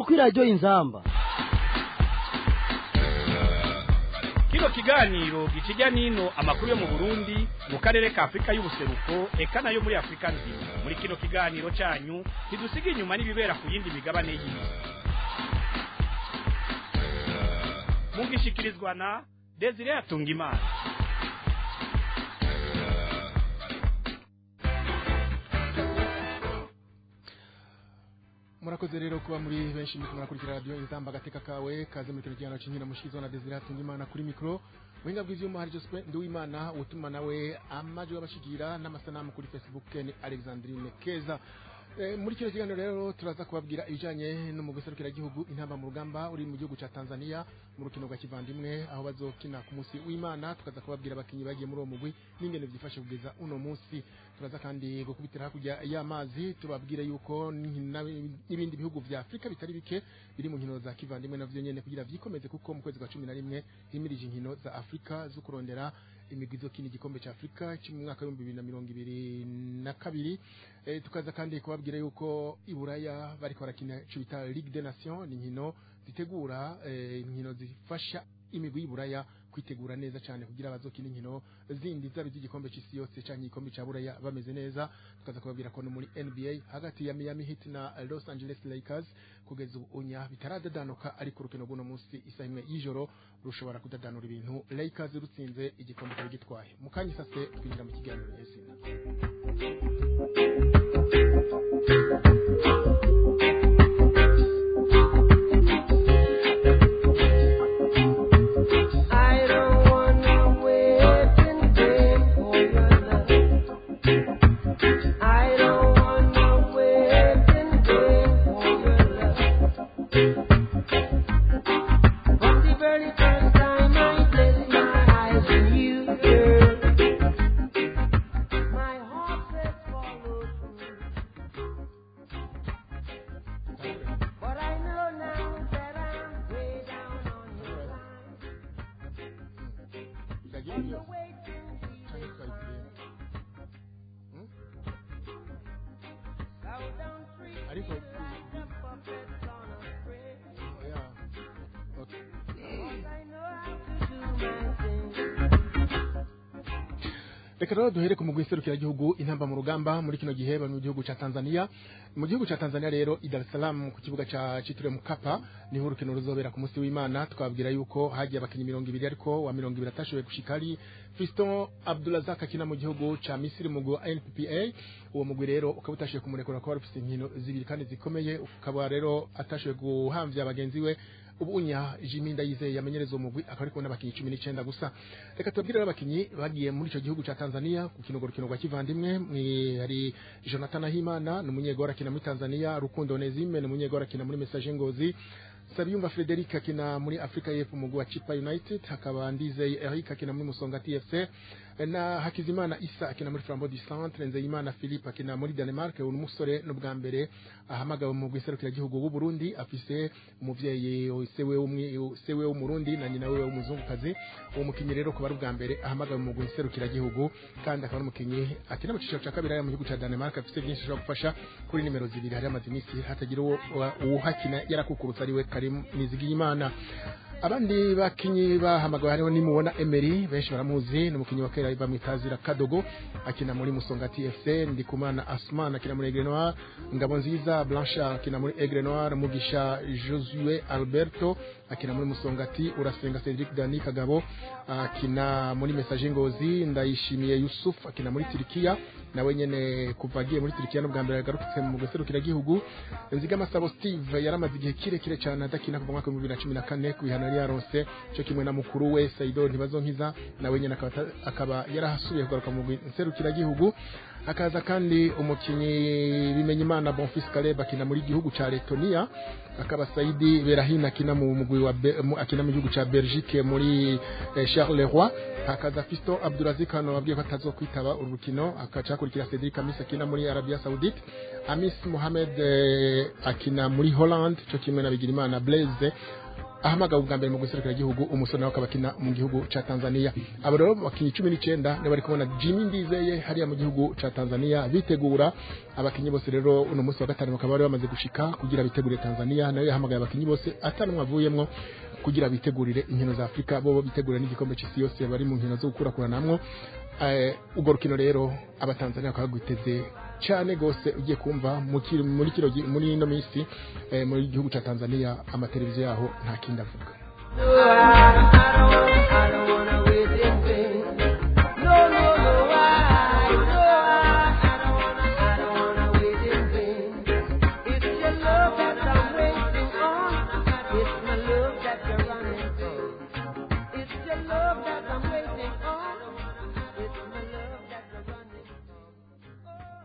kuri radiyo inzamba kino kiganiro gikijya nino amakuru yo mu burundi mu karere ka afurika y'ubuseruko eka nayo muri afurika nzima muri kino kiganiro cyanyu ntidusiga inyuma n'ibibera ku yindi migabane y'isi mugishikirizwa na desire atungimana murakoze rero kuba muri benshi muriko murakurikira radiyo inzamba agateka kawe kaze muri kino kiganiro cy'inkino mushikizwa na desire hatungimana kuri mikoro buhinga bw'ivyuma hari joseph nduwimana utuma nawe amajwi y'abashigira n'amasanamu kuri facebook ni alexandrine keza Eh, muri kino kiganiro rero turaza kubabwira ibijanye n'umugwi serukiragihugu intamba mu rugamba uri mu gihugu ca Tanzania mu rukino rwa kivandimwe aho bazokina ku munsi w'Imana tukaza kubabwira abakinyi bagiye muri uwo mugwi n'ingene vyifashe kugeza uno munsi turaza kandi gukubitira hakurya y'amazi tubabwire yuko n'inkino n'ibindi bihugu vya Afrika bitari bike biri mu nkino za kivandimwe navyo nyene kugira vyikomeze kuko mu kwezi kwa 11 himirije inkino za Afrika zo kurondera imigwi izokina igikombe ca Afrika cyo mu mwaka w'ibihumbi bibiri na mirongo ibiri na kabiri eh, tukaza kandi kubabwira yuko iburaya bariko barakina ico bita Ligue des Nations ni inkino zitegura eh, inkino zifasha imigwi y'iburaya kwitegura neza cyane kugira bazokina inkino zindi zaba iz'igikombe c'isi yose canke igikombe ca buraya bameze neza tukaza kubabwira ko no muri NBA hagati ya Miami Heat na Los Angeles Lakers kugeza ubu unya bitaradadanuka ariko urukino rw'uno munsi isaha imwe y'ijoro rushobora kudadanura ibintu Lakers rutsinze igikombe cyari gitwaye mu kanya sase twinjira mu kiganiro nyezina I don't wanna wait in vain for your love. I don't wanna wait in vain for your love. From the very first time I placed my eyes on you, girl, my heart said follow through. But I know now that I'm way down on your line. byagiye You're byose waiting canke twayikiriye Hmm? Bow down free ariko like a puppet on a string. yeah. okay. I know how to do my thing. reka rero duhere ku mugwi serukiragihugu intamba mu rugamba muri kino gihe bari mu gihugu ca Tanzania mu gihugu ca Tanzania rero i Dar es Salaam ku kibuga ca citiriwe Mkapa niho urukino ruzobera ku munsi w'Imana twabwira yuko hagiye abakinyi mirongo ibiri ariko wa mirongo ibiri atashoboye gushika ari Fiston Abdulazak akina mu gihugu ca Misiri mu mugwi wa NPPA uwo mugwi rero ukaba utashoboye kumurekura kuba rufite inkino zibiri kandi zikomeye ukaba rero atashoboye guhamvya bagenzi we ubunya Jimmy Ndayizeye yamenyereza uwo mugwi akaba ari kubona abakinyi 19 gusa reka tubwire rero abakinyi bagiye muri ico gihugu ca Tanzania ku kino rukino rwa kivandimwe mwi- hari Jonathan Ahimana ni umunyegora akina muri Tanzania Rukundo Onezime ni umunyegora akina muri Message Ngozi Sabiyumva Frederic akina muri Africa y'Epfo mu mugwi wa Chipa United hakaba Ndizeye Eric akina muri Musonga TFC na Hakizimana Isa akina muri Flambeau du Centre Nzeyimana Philippe akina muri Denmark uyu musore n'ubwa mbere ahamagawe mu giserukira gihugu w'u Burundi afise umuvyeyi sewe umwe sewe w'umurundi na nyina we w'umuzungukazi uwo mukinyi rero kuba ari ubwa mbere ahamagawe mu giserukira gihugu kandi akaba ari umukinyi akina mu ciciro ca kabiri hariya mu gihugu ca Denmark afise byinshi ashobora gufasha kuri nimero zibiri hari amaze iminsi hatagira uwo uwuhakina yarakukurutse ari we Karim Nizigiyimana abandi bakinyi bahamagawe hariho nimubona Emery benshi baramuzi ni umukinyi wa kera bamwitazira Kadogo akina muri Musonga TFC Ndikumana Asman akina muri Aigle Noir Ngabo nziza Blanchard akina muri Aigle Noir Mugisha Josue Alberto akina muri Musongati Urasenga Cedric Dani Kagabo akina muri Message Ngozi Ndayishimiye Yusuf akina muri Turkiya nawe nyene kuva agiye muri Turkiya n'ubwa mbere yagarutse mu guserukira gihugu Nzigama Sabo Steve yaramaze igihe kirekire cyane adakina kuva mu mwaka w'ibihumbi bibiri na cumi na kane ku bihano yari yaronse cyo kimwe na mukuru we Saido Ntibazonkiza nawe nyene akaba ata- akaba yarahasubiye kugaruka mu guserukira gihugu hakaza kandi umukinyi Bimenyimana Bonfils Caleb akina muri gihugu ca Letonia akaba Saidi Berahina akina mu mugwi wa Be- mu- akina mu gihugu ca Belgique muri eh, Charleroi hakaza Fiston Abdulaziz Kano wabwiye ko atazokwitaba uru rukino akaca hakurikira Cedric Amis akina muri Arabia Saoudite Amis Mohamed eh, akina muri Holland cyo kimwe na Bigirimana Blaise ahamagawe ubwa mbere mu guserukira igihugu umusore nawe akaba akina mu gihugu ca Tanzania abo rero bakinyi cumi n'icenda nibo bari kubona Jimmy Ndizeye hariya mu gihugu ca Tanzania bitegura abakinyi bose rero uno munsi wa gatanu bakaba bari bamaze gushika kugira bitegure Tanzania nayo yahamagaye abakinyi bose atanumwe avuyemwo kugira bitegurire inkino za Afrika bo bitegura n'igikombe c'isi yose bari mu nkino zo gukurakuranamwo eh ubwo rukino rero abatanzania bakaba bagwiteze cyane gose ugiye kumva mu kiri- muri kiro gi- muri ino minsi eh, muri gihugu ca Tanzania amateleviziyo yaho nta kindi avuga No, I, I don't wanna, I don't wanna wait in vain. No, no, no, I, no, I, I don't wanna, I don't wanna wait in vain. It's your love that I'm waiting on. It's my love that you're running from. It's your love that I'm waiting on. It's my love that you're running from.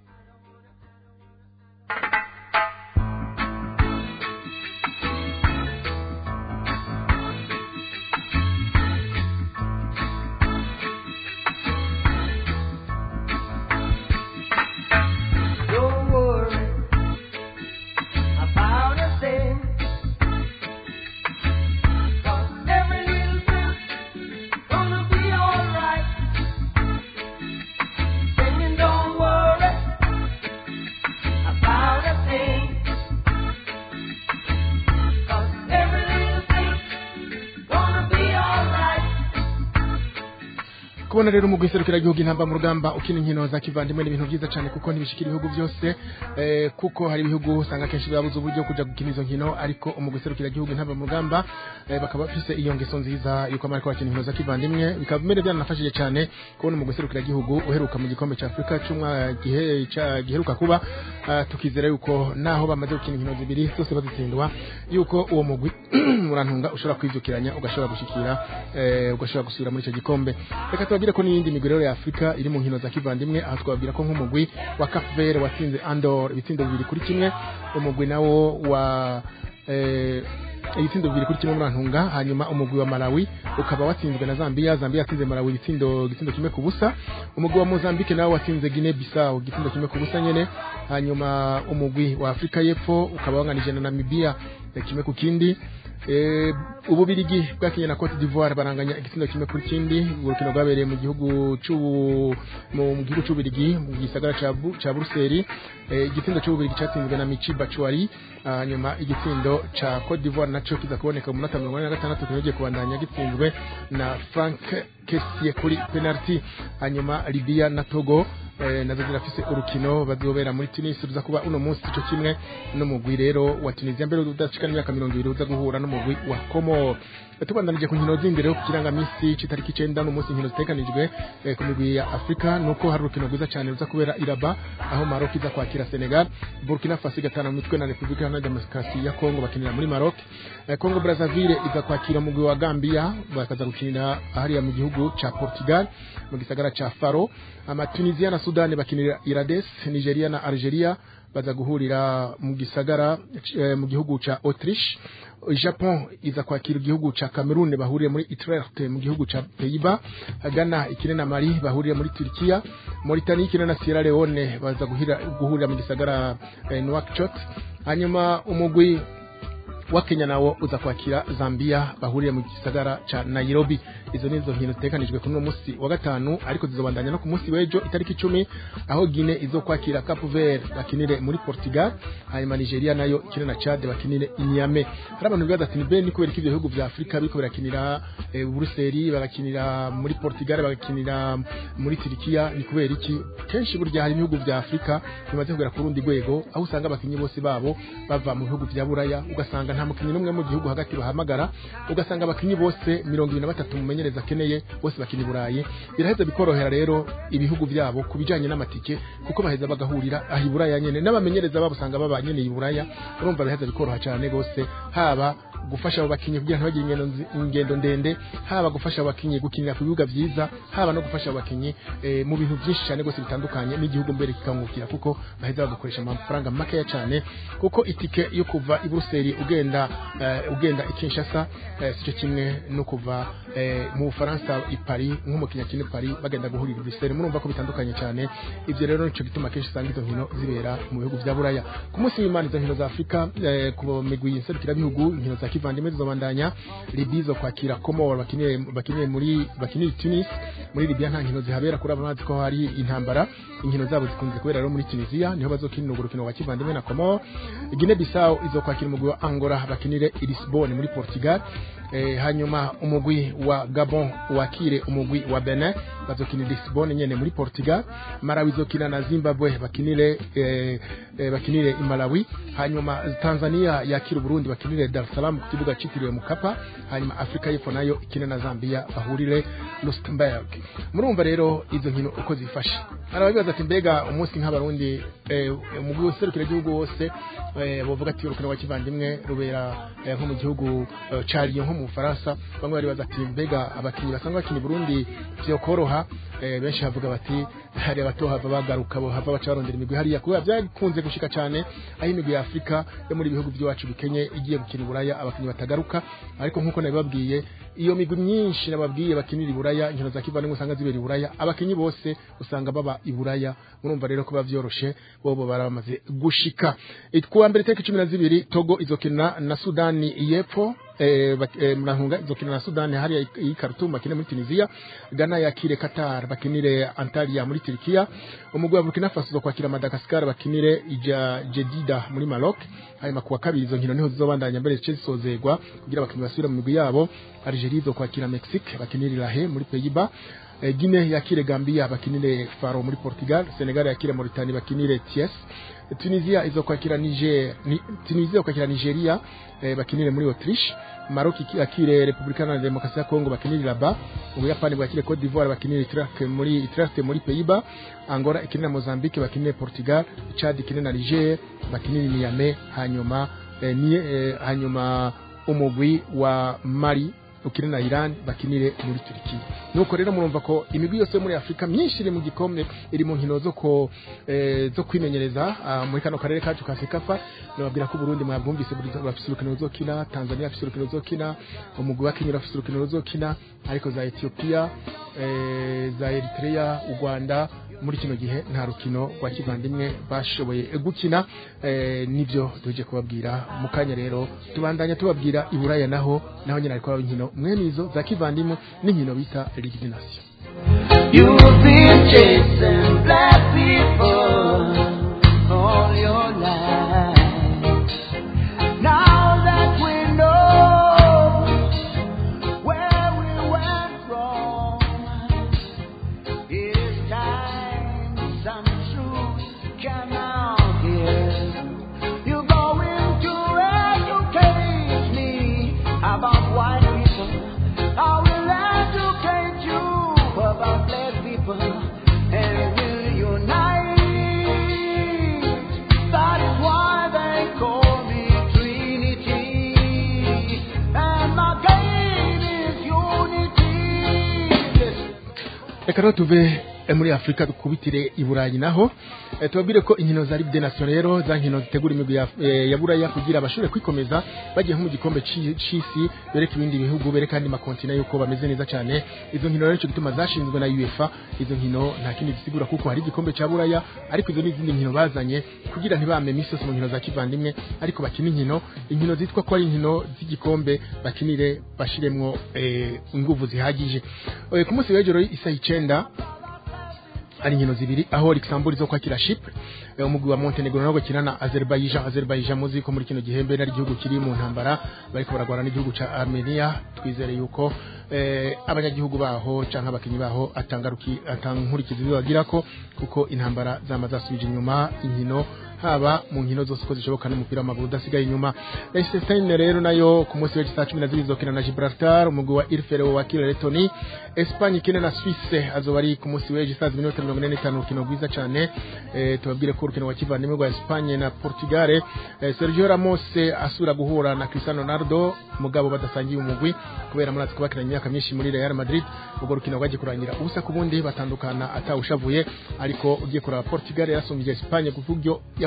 Don't worry about a thing. 'Cause every little thing's gonna be alright. Singing, don't worry about a thing. 'Cause every little thing's gonna be alright. kubona rero umugwi serukira igihugu intamba mu rugamba ukina inkino za kivandimwe ni ibintu byiza cyane kuko ntibishikira ibihugu byose eh, kuko hari ibihugu usanga kenshi babuze uburyo kuja gukina izo nkino ariko umugwi serukira igihugu intamba mu rugamba eh, bakaba bafise iyo ngeso nziza yuko bariko bakina inkino za kivandimwe bikaba bimere byanafashije cyane kubona umugwi serukira igihugu uheruka mu gikombe cya Afrika cy'umwa gihe ca giheruka kuba ah, tukizera yuko naho bamaze gukina inkino zibiri zose bazitsindwa yuko uwo mugwi murantunga ushobora kwivyukiranya ugashobora gushikira eh, ugashobora gusubira muri icyo gikombe reka tubabwire ko n'iyindi migwi rero ya Afrika iri mu nkino za kivandimwe aho twababwira ko nk'umugwi wa Cape Verde watsinze Andor ibitsindo bibiri kuri kimwe umugwi nawo wa eh, ibitsindo bibiri kuri kimwe murantunga hanyuma umugwi wa Malawi ukaba watsinzwe na Zambia Zambia yatsinze Malawi ibitsindo igitsindo kimwe ku busa umugwi wa Mozambique nawo watsinze Guinea Bissau igitsindo kimwe ku busa nyene hanyuma umugwi wa Afrika y'Epfo ukaba wanganije na Namibia eh, kimwe ku kindi Eh, ububirigi bwakinye na Cote d'Ivoire baranganya igitsindo kimwe kuri kindi urukino rwabereye mu gihugu c'u mu mu gihugu c'ububirigi mu gisagara ca Bu- ca Bruxelles eh, igitsindo c'ububirigi catsinzwe na Michi Batshuayi hanyuma igitsindo ca Cote d'Ivoire naco kiza kuboneka mu minota mirongo ine na gatandatu kinogiye kubandanya gitsinzwe na Frank Kessie kuri penalty hanyuma Libya na Togo eh, nazo zirafise urukino bazobera muri Tunis ruza kuba uno munsi ico kimwe n'umugwi rero wa Tunisia mbere udashika n'imyaka mirongo ibiri uza guhura n'umugwi wa Comor tubandanije ku nkino zindi rero ku kirangamisi c'itariki icenda n'umunsi inkino zitekanijwe eh, ku migwi ya Afrika nuko hari urukino rwiza cyane ruza kubera Iraba aho Maroc iza kwakira Senegal Burkina Faso igatana mu mitwe na Republika Iharanira Demokarasi ya Congo bakinira muri Maroc eh, Congo Brazzaville iza kwakira umugwi wa Gambia bakaza gukinira hariya mu gihugu ca Portugal mu gisagara ca Faro ama Tunisia na Sudan bakinira Irades Nigeria na Algeria baza guhurira mu gisagara eh, mu gihugu ca Autriche Japon iza kwakira igihugu ca Cameroon bahuriye muri Utrecht mu gihugu ca Pays-Bas Ghana ikine na Mali bahuriye muri Turkiya Mauritania ikine na Sierra Leone baza guhira, guhurira mu gisagara eh, Nouakchott hanyuma umugwi wa Kenya nawo uza kwakira Zambia bahuriye mu gisagara ca Nairobi izo nizo nkino zitekanijwe kuri uno munsi wa gatanu ariko zizobandanya no ku munsi w'ejo itariki icumi aho Guinea izo kwakira Cape Verde bakinire muri Portugal hanyuma Nigeria nayo ikine na Chad bakinire i Niamey hari abantu bibaza ati nibe ni kubera ko ivyo bihugu vya Afrika biriko birakinira eh, Bruxelles bagakinira muri Portugal bagakinira muri Turkiya ni kubera iki kenshi burya hari ibihugu vya Afrika bimaze kugera ku rundi rwego aho usanga abakinyi bose babo bava mu bihugu vya Buraya ugasanga nta mukinyi n'umwe mu gihugu hagati bahamagara ugasanga abakinyi bose mirongo ibiri na batatu mumenyereza akeneye bose bakina i Burayi biraheza bikorohera rero ibihugu vyabo ku bijanye n'amatike kuko baheza bagahurira aho i Buraya nyene n'abamenyereza babo usanga baba nyene i Buraya urumva biraheza bikoroha cyane gose haba gufasha abo bakinyi kugira ntibagire ingendo nzi- ingendo ndende haba gufasha abo bakinyi gukinira ku bibuga vyiza haba no gufasha abo bakinyi eh, mu bintu byinshi cyane gose bitandukanye n'igihugu mbere kikangukira kuko baheza bagakoresha amafaranga makeya cyane kuko itike yo kuva i Bruxelles ugenda eh, ugenda i Kinshasa eh, sico kimwe no kuva eh, mu Bufaransa i Paris nk'umukinya kine Paris bagenda guhurira i Bruxelles murumva ko bitandukanye cyane ivyo rero nico gituma kenshi usanga izo nkino zibera mu bihugu vya Buraya ku munsi w'Imana izo nkino za Afrika eh, ku migwi nserukira bihugu inkino za kivandimwe zizobandanya Libya zo kwakira Comor bakinire bakinire muri bakinire Tunis muri Libya nta nkino zihabera kuri abamazi ko hari intambara inkino zabo zikunze kubera rero muri Tunisia niho bazokinira urukino rwa kivandimwe na Comor Guinea Bissau izokwakira umugwi wa Angola bakinire i Lisbonne muri Portugal eh, hanyuma umugwi wa Gabon wakire umugwi wa Benin bazokinira Lisbonne nyene muri Portugal Malawi izokina na Zimbabwe bakinire eh, eh, bakinire i Malawi hanyuma Tanzania yakira Burundi bakinire Dar es Salaam ku kibuga citiriwe Mukapa hanyuma Afrika y'Epfo nayo ikine na Zambia bahurire Luxembourg murumva rero izo nkino uko zifashe arababibaza ati mbega umunsi nk'abarundi eh, umugwi userukira igihugu wose eh, bavuga ati urukino rwa kivandimwe rubera eh, nko mu gihugu eh, ca Lyon nko mu Bufaransa bamwe baribaza ati mbega abakinyi basanzwe bakina i Burundi vyokoroha eh, benshi bavuga bati hari abatohava bagaruka bo hava baca barondera imigwi hariya kubera byakunze gushika cyane aho imigwi ya Afrika yo muri bihugu by'iwacu bikenye igiye gukina iburaya abakinyi batagaruka ariko nkuko nabibabwiye iyo migwi myinshi nababwiye bakinira iburaya inkino za kivandimwe usanga zibera iburaya abakinyi bose usanga baba iburaya murumva rero ko bavyoroshe bobo baramaze gushika kuwa mbere tariki cumi na zibiri Togo izokina na Sudani y'Epfo eh, bak- eh, murahunga izokina na Sudani hariya i Khartoum bakine muri Tunisia Ghana yakire Qatar bakinire Antalya muri Turkiya umugwi wa Burkina Faso uzokwakira Madagascar bakinire ija Jedida muri Maroc hanyuma kuwa kabiri izo nkino niho zizobandanya mbere zice zisozegwa kugira abakinyi basubire mu migwi yabo Algeria izokwakira Mexique bakinire La Haye muri Pays-Bas Eh, Guinea yakire Gambia bakinire Faro muri Portugal Senegal yakire Mauritania bakinire Thiès Tunisia izokwakira Niger ni, Tunisia izokwakira Nigeria eh, bakinire muri Autriche Maroc iki- yakire Republika na Demokarasi ya Kongo bakinire Rabat Ubuyapani bwakire Cote d'Ivoire bakinire Utrecht muri Utrecht muri Pays-Bas Angola ikinire na Mozambique bakinire Portugal Chad ikinire na Niger bakinire Niamey hanyuma eh, ni, eh, hanyuma umugwi wa Mali ukine na Iran bakinire muri Turkiya nuko rero murumva ko imigwi yose yo muri Afrika myinshi iri mu gikombe iri mu nkino zo ko eh, zo kwimenyereza ah, muri kano karere kacu ka Sekafa nababwira ko Burundi mwabwumvise buri- bafise urukino ruzokina Tanzania bafise urukino ruzokina umugwi wa Kenya bafise urukino ruzokina ariko za Ethiopia eh, za Eritrea u Rwanda muri kino gihe nta rukino rwa kivandimwe bashoboye gukina eh, nivyo tuje kubabwira mu kanya rero tubandanya tubabwira iburaya naho naho nyine ariko inkino mwene izo za kivandimwe n'inkino bita Ligue des Nations You've been chasing black people all your life. Now that we know where we went wrong, it is time some truth come out here. You're going to educate me about white people. I will educate you about black people, and we'll unite. That is why they call me Trinity, and my game is unity. Listen. reka rero tuve eh, muri Afrika dukubitire i Burayi naho eh, tubabwire ko inkino za Ligue des Nations rero za nkino zitegura imigwi ya, eh, ya Buraya kugira abashobore kwikomeza bagiye nko mu gikombe ci- c'isi bereka ibindi bihugu bereka andi makontina yuko bameze neza cyane izo nkino rero nico gituma zashinzwe na UEFA izo nkino nta kindi gisigura kuko hari igikombe ca Buraya ariko izo n'izindi nkino bazanye kugira ntibame imisi yose mu nkino za kivandimwe ariko bakina inkino inkino zitwa ko ari inkino z'igikombe bakinire bashiremwo eh, inguvu zihagije Eh, ku munsi w'ejo rero isaha icenda ari inkino zibiri aho Luxembourg zo kwakira Chypre eh, umugwi wa Montenegro nawo gukina na Azerbaijan Azerbaijan muzi ko muri kino gihembe nari igihugu kiri mu ntambara bariko baragwana n'igihugu ca Armenia twizere yuko eh, abanyagihugu baho canke abakinyi baho atangaruki atankurikizi bagira ko kuko intambara zama zasubije inyuma inkino haba mu nkino zose uko zishoboka n'umupira w'amaguru udasigaye inyuma Liechtenstein rero nayo ku munsi w'ejo saa cumi na zibiri izokina na Gibraltar umugwi wa Irfele wakira Letoni Espagne ikine na Suisse azoba ari ku munsi w'ejo saa zibiri n'iminota mirongo ine n'itanu urukino rwiza cyane eh, tubabwire ko urukino wa kivandimwe rwa Espagne na Portugal eh, Sergio Ramos asura guhura na Cristiano Ronaldo mugabo badasangiye umugwi kubera murazi ko bakiranye imyaka myinshi muri Real Madrid ubwo rukino rwagiye kurangira ubusa ku bundi batandukana atawushavuye ariko ugiye kuraba Portugal yarasumbije Espagne ku buryo yahuye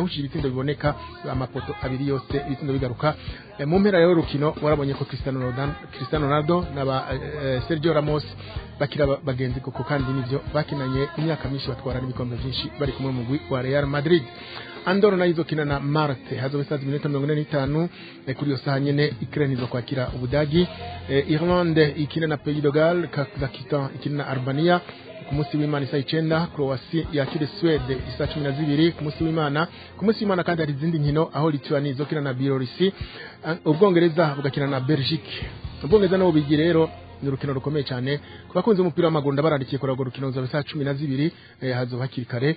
yahushije ibitsindo biboneka amapoto abiri yose ibitsindo bigaruka Eh, mu mpera rero rukino warabonye ko Cristiano Ronaldo Cristiano Ronaldo n'aba eh, Sergio Ramos bakira ba- bagenzi koko kandi nivyo bakinanye imyaka myinshi batwara n'ibikombe byinshi bari kumwe mu mugwi wa Real Madrid Andorra nayo izokina na Marte hazobe saa minota mirongo ine n'itanu eh, kuri iyo saha nyene Ukraine izokwakira Ubudagi eh, Irlande ikina na Pays de Galles Kazakhstan ikina na Albania ku munsi w'imana isaa icenda Croatia yakire Swede isaa cumi na zibiri ku munsi w'imana ku munsi w'imana kandi hari izindi nkino aho Lituania izokina na Bielorusi Ah, ubwongereza bugakina na Belgique ubwongereza nabo bigi rero ni urukino rukomeye cyane ku bakunzi b'umupira w'amaguru ndabarandikiye kuri urwo rukino ruzaba saa cumi na zibiri eh, hazoba hakiri kare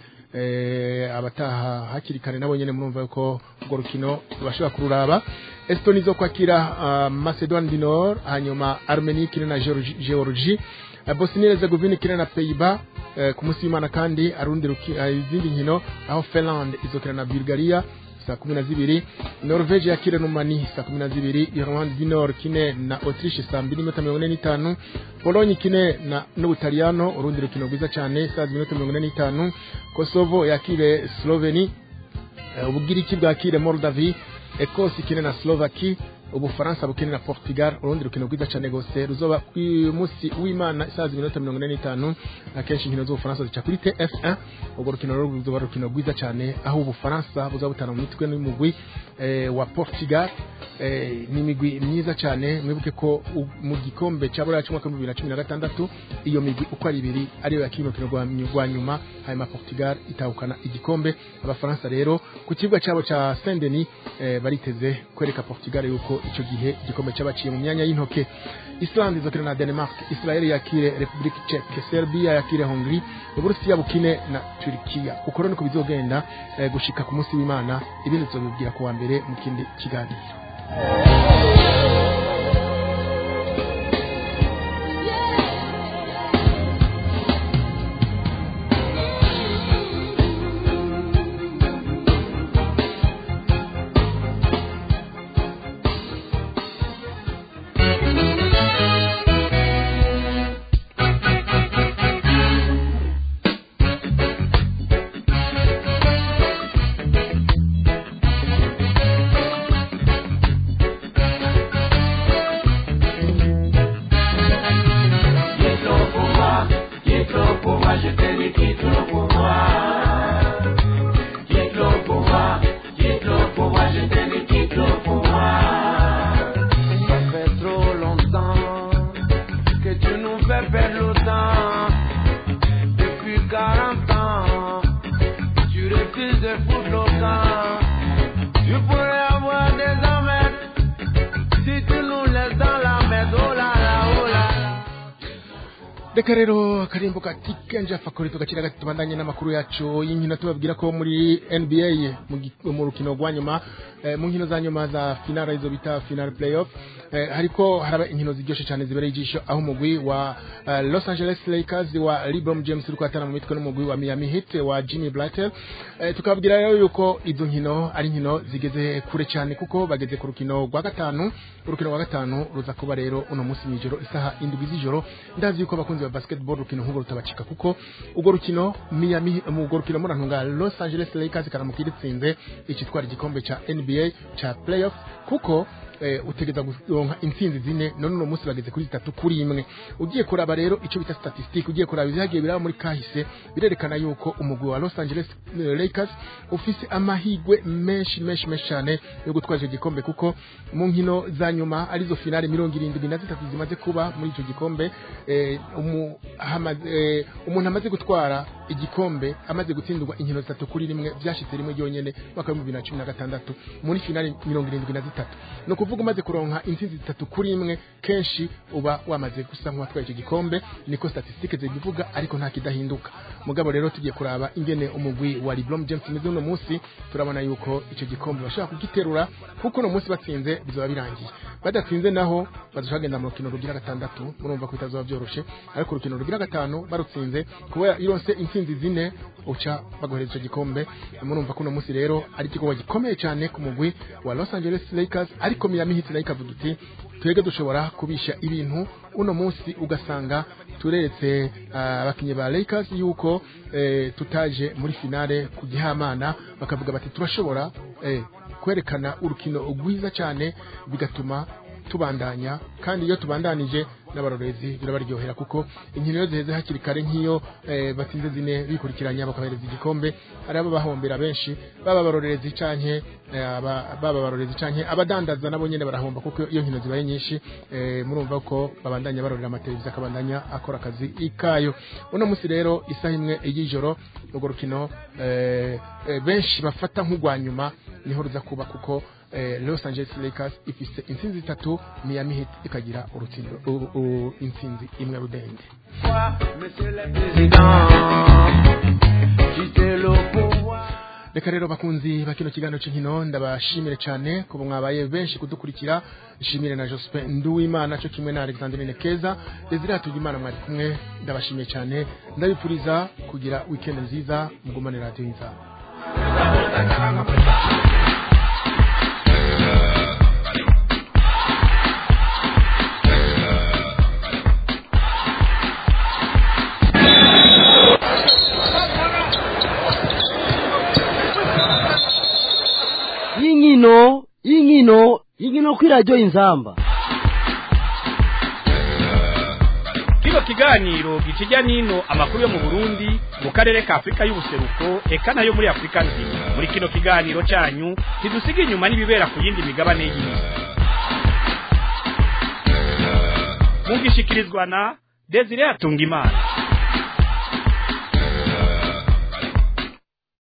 eh, abataha hakiri kare nabo nyene murumva yuko urwo rukino bashobora kururaba Estonia izo kwakira uh, Macedon du Nord hanyuma Armenia ikina na Georgi- Georgie Eh, Bosnia Herzegovina ikina na Pays-Bas eh, ku munsi w'Imana kandi arundi ruki- eh, izindi nkino aho Finland izokina na Bulgaria saa kumi na zibiri Norvege yakire Rumani saa kumi na zibiri Irlande du Nord kine na Autriche saa mbiri n'iminota mirongo ine n'itanu Pologne kine na n'Ubutaliyano urundi rukino rwiza cyane saa zibiri n'iminota mirongo ine n'itanu Kosovo yakire Sloveni Eh, ubugiriki bwakire Moldavie Ecosse ikine na Slovaki ubufaransa bukine na Portugal urundi rukino rwiza cyane gose ruzoba ku munsi w'Imana isaha z'iminota mirongo ine n'itanu akenshi inkino z'ubufaransa zica kuri TF1 ubwo rukino rero ruzoba rukino rwiza cyane aho ubufaransa buzaba butana mu mitwe n'umugwi eh, wa Portugal eh, ni imigwi myiza cyane mwibuke ko u- mu gikombe cya buriya cy'umwaka w'ibihumbi bibiri na cumi na gatandatu iyo migwi uko ari ibiri ariyo yakina urukino rwa rwa nyuma hanyuma Portugal itahukana igikombe abafaransa rero ku kibuga cyabo cya Saint Denis eh, bariteze kwereka Portugal yuko icyo gihe igikombe cyabaciye mu myanya y'intoke Islande izokina na Denmark Israel yakire Republique Czech Serbia yakire Hongrie Uburusiya bukine na Turkiya uko rero niko bizogenda eh, gushika ku munsi w'Imana ibindi tuzobibwira ku wa mbere mu kindi kiganiro Quitte le pouvoir, quitte le pouvoir, je te dis quitte le pouvoir. Quitte le pouvoir, quitte le pouvoir, je te dis quitte le pouvoir. Ça fait trop longtemps que tu nous fais perdre le temps. Depuis 40 ans, tu refuses de foutre le camp. Tu pourrais avoir des emmènes si tu nous laisses dans la merde. Oh là là, oh là là. reka rero akarimbo ka tikanja fakori tugakira gati tubandanye n'amakuru yacu y'inkino tubabwira ko muri NBA mu gi- mu rukino rwa nyuma eh, mu nkino za nyuma za finale izo bita final playoff eh, hariko haraba inkino ziryoshe cyane zibereye ijisho aho umugwi wa eh, Los Angeles Lakers wa LeBron James uri kwatana mu mitwe n'umugwi wa Miami Heat wa Jimmy Butler eh, tukababwira rero yuko izo nkino ari inkino zigeze kure cyane kuko bageze ku rukino rwa gatanu urukino rwa gatanu ruza kuba rero uno munsi mw'ijoro isaha indwi z'ijoro ndazi yuko abakunzi ba basketball urukino nk'urwo rutabacika kuko urwo rukino Miami mu urwo rukino murantunga Los Angeles Lakers karamuka iritsinze ikitwara igikombe ca NBA ca playoff kuko eh, utegeza kuronka intsinzi zine none uno munsi bageze kuri zitatu kuri imwe ugiye kuraba rero ico bita statistique ugiye kuraba ibihagiye biraba muri kahise birerekana yuko umugwi wa Los Angeles eh, Lakers ufise amahigwe menshi menshi menshi cyane yo gutwara icyo gikombe kuko mu nkino za nyuma arizo finale mirongo irindwi na zitatu zimaze kuba muri icyo gikombe eh, umu, hamaze, eh, umuntu amaze gutwara igikombe amaze gutsindwa inkino zitatu kuri rimwe byashitse rimwe ryonyene mwaka w'ibihumbi bibiri na cumi na gatandatu muri finale mirongo irindwi na zitatu ni ukuvuga umaze kuronka intsinzi zitatu kuri imwe kenshi uba wamaze gusa nk'uwatwaye icyo gikombe niko statistique zibivuga ariko nta kidahinduka mugabo rero tugiye kuraba ingene umugwi wa LeBron James umeze uno munsi turabona yuko icyo gikombe bashobora kugiterura kuko uno munsi batsinze bizaba birangiye badatsinze naho bazoshobora kugenda mu rukino rugira gatandatu murumva ko bitazoba byoroshe ariko urukino rugira gatanu barutsinze kuba ironse intsinzi intsinzi zine uca bagohereza icyo gikombe murumva ko uno munsi rero ari igikorwa gikomeye cyane ku mugwi wa Los Angeles Lakers ariko Miami Heat nayo ikavuga uti twebwe dushobora kubisha ibintu uno munsi ugasanga turetse ah, abakinnyi ba Lakers yuko eh, tutaje muri finale ku gihamana bakavuga bati turashobora eh, kwerekana urukino rwiza cyane bigatuma tubandanya kandi iyo tubandanije n'abarorezi birabaryohera kuko inkino iyo ziheze hakiri kare nk'iyo eh, batsinze zine bikurikiranya bakabahereza igikombe hari abo bahombera benshi baba abarorerezi canke eh, aba- baba abarorezi canke abadandaza nabo nyene barahomba kuko iyo nkino zibaye nyinshi eh, murumva ko babandanya barorera amateleviziyo akabandanya akora akazi ikayo uno munsi rero isaha imwe y'ijoro urwo rukino eh, eh, benshi bafata nk'urwa nyuma niho ruza kuba kuko eh, Los Angeles Lakers ifise intsinzi zitatu Miami Heat ikagira urutsindo u- u- intsinzi imwe rudende Monsieur le Président, quittez le pouvoir. reka rero bakunzi ba kino kiganiro cy'inkino ndabashimire cyane kuba mwabaye benshi kudukurikira nshimire na Jospin Nduwimana cyo kimwe na Alexandrine Keza Desire Hatugimana mwari kumwe ndabashimiye cyane ndabipfuriza kugira weekend nziza mugumane radio nziza y'inkino y'inkino y'inkino kuri radiyo inzamba kino kiganiro gikijya n'ino amakuru yo mu burundi mu karere ka afurika y'ubuseruko eka nayo muri afurika nzima muri kino kiganiro cyanyu ntidusiga inyuma n'ibibera ku yindi migabane y'isi mugishikirizwa na desire atungimana